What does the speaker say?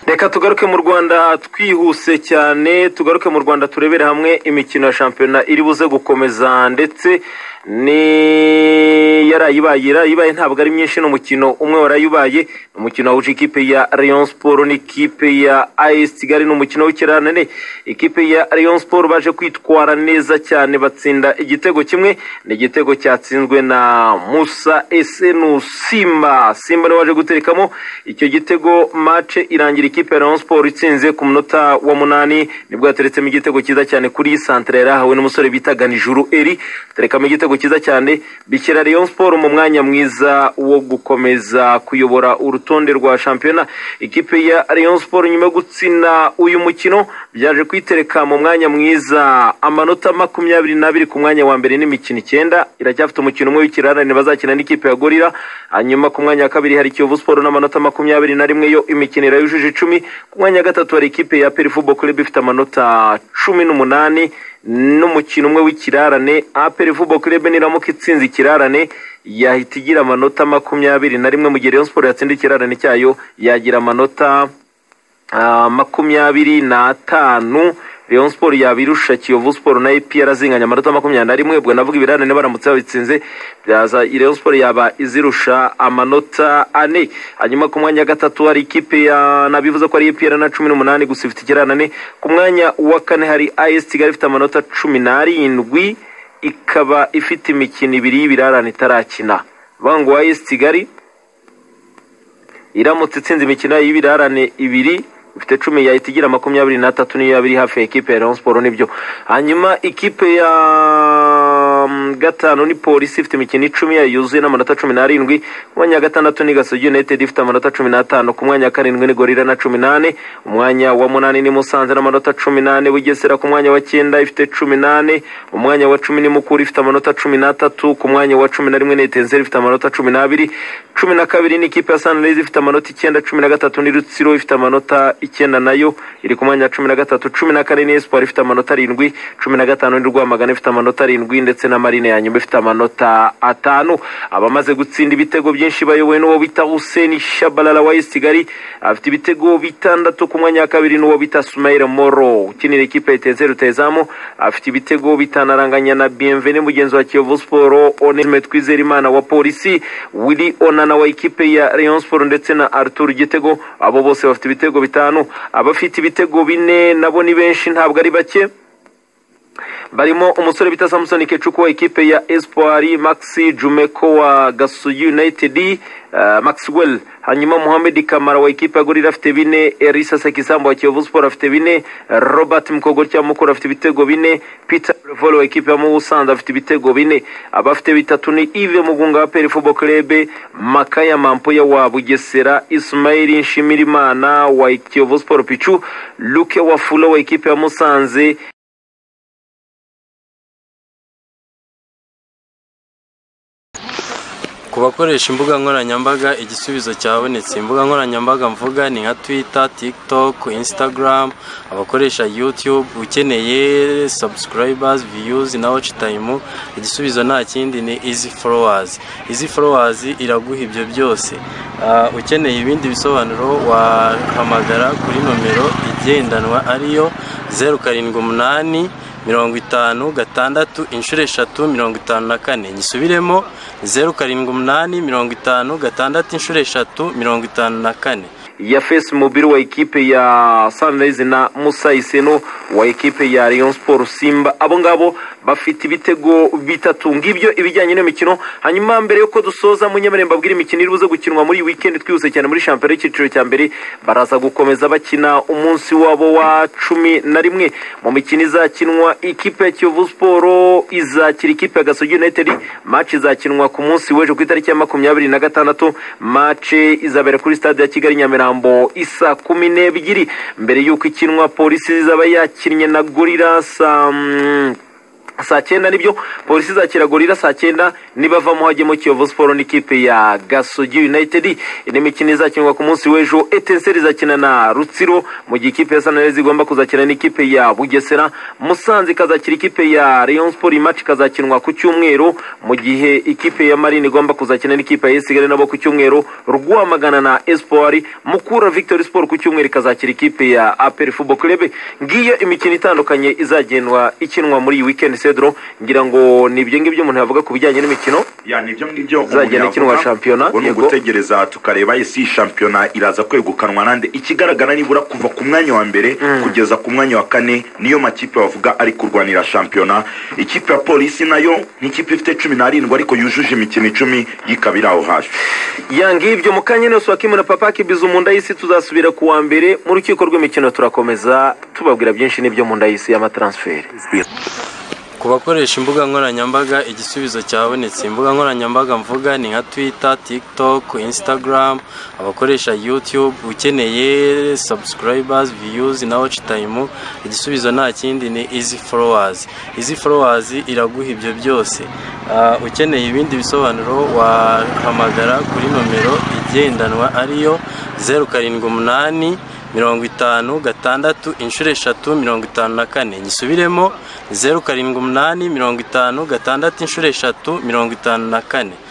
reka tugaruke mu rwanda twihuse cyane tugaruke mu rwanda turebere hamwe imikino ya shampiyona iri buze gukomeza ndetse ni yarayibaye yarayibaye ntabwo ari myinshi ni umukino umwe warayubaye ni umukino wahuje ikipe ya Rayon Sport n'ikipe ya AS Kigali ni umukino w'ikiranane ikipe ya Rayon Sport baje kwitwara neza cyane batsinda igitego kimwe ni igitego cyatsinzwe na Musa Esenu Simba Simba niwe waje guterekamo icyo gitego mace irangira ikipe ya Rayon Sport itsinze ku munota wa munani nibwo yateretsemo igitego cyiza cyane kuri santere yari ahawe n'umusore bita Ganijuru Eri terekamo igitego igitego cyiza cyane bishyira Rayon Sport mu mwanya mwiza wo gukomeza kuyobora urutonde rwa shampiyona ikipe ya Rayon Sport nyuma yo gutsina uyu mukino byaje kwitereka mu mwanya mwiza amanota makumyabiri n'abiri ku mwanya wa mbere n'imikino icyenda iracyafite umukino umwe w'ikirarane bazakina n'ikipe ya Gorira hanyuma ku mwanya wa kabiri hari Kiyovu Sport n'amanota makumyabiri na rimwe yo imikino irayujuje icumi ku mwanya wa gatatu hari ikipe ya Peri Football Club ifite amanota cumi n'umunani n'umukino umwe w'ikirarane aperi vuba kurebe niramuka itsinze ikirarane yahita igira amanota makumyabiri na rimwe mu gihe Rayon Sport yatsinda ikirarane cyayo yagira amanota makumyabiri n'atanu Rayon Sport yabirusha Kiyovu Sport na APR zinganya amanota makumyabiri na rimwe ubwo navuga ibirarane baramutse babitsinze byaza Rayon Sport yaba izirusha amanota ane hanyuma ku mwanya wa gatatu hari ikipe ya nabivuze ko ari APR na cumi n'umunani gusa ifite ikiranane ku mwanya wa kane hari AS Kigali ifite amanota cumi n'arindwi ikaba ifite imikino ibiri y'ibirarane itarakina bangu AS Kigali iramutse itsinze imikino y'ibirarane ibiri ifite cumi yahita igira makumyabiri n'atatu niyo yaba iri hafi ya ekipe ya Rayon Sport nibyo hanyuma ikipe ya gatanu ni polisi ifite imikino icumi yuzuye n'amanota cumi n'arindwi ku mwanya wa gatandatu ni gasogi united ifite amanota cumi n'atanu ku mwanya wa karindwi ni gorira na cumi n'ane umwanya wa munani ni musanze n'amanota cumi n'ane bugesera ku mwanya wa cyenda ifite cumi n'ane umwanya wa cumi ni mukuru ifite amanota cumi n'atatu ku mwanya wa cumi na rimwe ni etenzeri ifite amanota cumi n'abiri cumi na kabiri ni ikipe ya sanirezi ifite amanota icyenda cumi na gatatu ni rutsiro ifite amanota icyenda nayo iri ku mwanya wa cumi na gatatu cumi na kane ni esipuwari ifite amanota arindwi cumi na gatanu ni rwamagana ifite amanota arindwi ndetse na marine ya nyuma ifite amanota atanu abamaze gutsinda ibitego byinshi bayobowe n'uwo bita huseni shabalala wa esi kigali afite ibitego bitandatu ku mwanya wa kabiri n'uwo bita sumayire moro ukinira ikipe ya iteze rutezamu afite ibitego bitanaranganya na biyemvene mugenzi wa kiyovu siporo onesime twizerimana wa polisi wili onana wa ikipe ya rayon siporo ndetse na arthur gitego abo bose bafite ibitego bitanu abafite ibitego bine nabo ni benshi ntabwo ari bake barimo umusore bita samusoni kecuku wa ikipe ya espoir maxi jumeko wa gasugi united maxwell hanyuma muhammed kamara wa ikipe ya gorira afite bine erisa sekisambo wa kiyovu siporo afite bine robert mukogori cyangwa mukuru afite ibitego bine peter revolo wa ikipe ya mubusanza afite ibitego bine abafite bitatu ni ive mugunga wa peri fubo krebe makaya mampoya wa bugesera ismail nshimirimana wa kiyovu siporo picu luke wafulo wa ikipe ya musanze ku bakoresha imbuga nkoranyambaga igisubizo cyabonetse imbuga nkoranyambaga mvuga ni nka twitter tiktok instagram abakoresha youtube ukeneye subscribers views na watch time igisubizo nta kindi ni easy followers easy followers iraguha ibyo byose ukeneye ibindi bisobanuro wahamagara kuri nomero igendanwa ariyo zeru karindwi umunani mirongo itanu gatandatu inshuro eshatu mirongo itanu na kane gisubiremo zeru karindwi umunani mirongo itanu gatandatu inshuro eshatu mirongo itanu na kane ya fesi mobile wa ikipe ya sunrise na musa iseno wa ikipe ya rayon sport simba abo ngabo bafite ibitego bitatu ngibyo ibijyanye n'imikino hanyuma mbere y'uko dusoza munyemeremba bw'iri mikino iri buze gukinwa muri iyi wikendi twihuse cyane muri shampiyona y'icyiciro cya mbere baraza gukomeza bakina umunsi wabo wa cumi na rimwe mu mikino izakinwa ikipe ya kiyovu siporo izakira ikipe ya gasogi united maci izakinwa ku munsi w'ejo ku itariki ya makumyabiri na gatandatu maci izabera kuri stade ya kigali nyamirambo nyamirambo isa kumi n'ebyiri mbere y'uko ikinwa polisi izaba yakinnye na gorira saa saa cyenda nibyo polisi izakira gorira saa cyenda nibavamo hajyemo kiyovu siporo n'ikipe ya gasogi united n'imikino izakinwa ku munsi w'ejo etenseri izakina na rutsiro mu gihe ikipe ya sanarezi igomba kuzakina n'ikipe ya bugesera musanze ikazakira ikipe ya rayon sport imaci ikazakinwa ku cyumweru mu gihe ikipe ya marine igomba kuzakina n'ikipe ya esigare nabo ku cyumweru rwamagana na espoir mukura victory sport ku cyumweru ikazakira ikipe ya apel football club ngiyo imikino itandukanye izagenwa ikinwa muri iyi weekend Cedro ngira ngo ni ibyo ngibyo umuntu yavuga ku bijyanye n'imikino ya nibyo ngibyo Uzagenda ikinwa shampiyona, ngo ni yego. ugutegereza tukareba isi shampiyona iraza kwegukanwa nande ikigaragara nibura kuva ku mwanya wa mbere kugeza ku mwanya wa kane niyo makipe bavuga ari kurwanira shampiyona ikipe ya polisi nayo nk'ikipe ifite cumi n'arindwi ariko yujuje imikino icumi yikaba iri aho hafi yanga ibyo mu kanya nose wakimu na papa kibiza umunda y'isi tuzasubira ku wa mbere mu rukiko rw'imikino turakomeza tubabwira byinshi n'ibyo mu nda y'isi y'amatransferi ku bakoresha imbuga nkoranyambaga igisubizo cyabonetse imbuga nkoranyambaga mvuga ni nka twitter tiktok instagram abakoresha youtube ukeneye subscribers views na watch time igisubizo nta kindi ni easy followers easy followers iraguha ibyo byose Ah, ukeneye ibindi bisobanuro wahamagara kuri nomero igendanwa ariyo zeru karindwi umunani mirongo itanu gatandatu inshuro eshatu mirongo itanu na kane nyisubiremo zeru karindwi umunani mirongo itanu gatandatu inshuro eshatu mirongo itanu na kane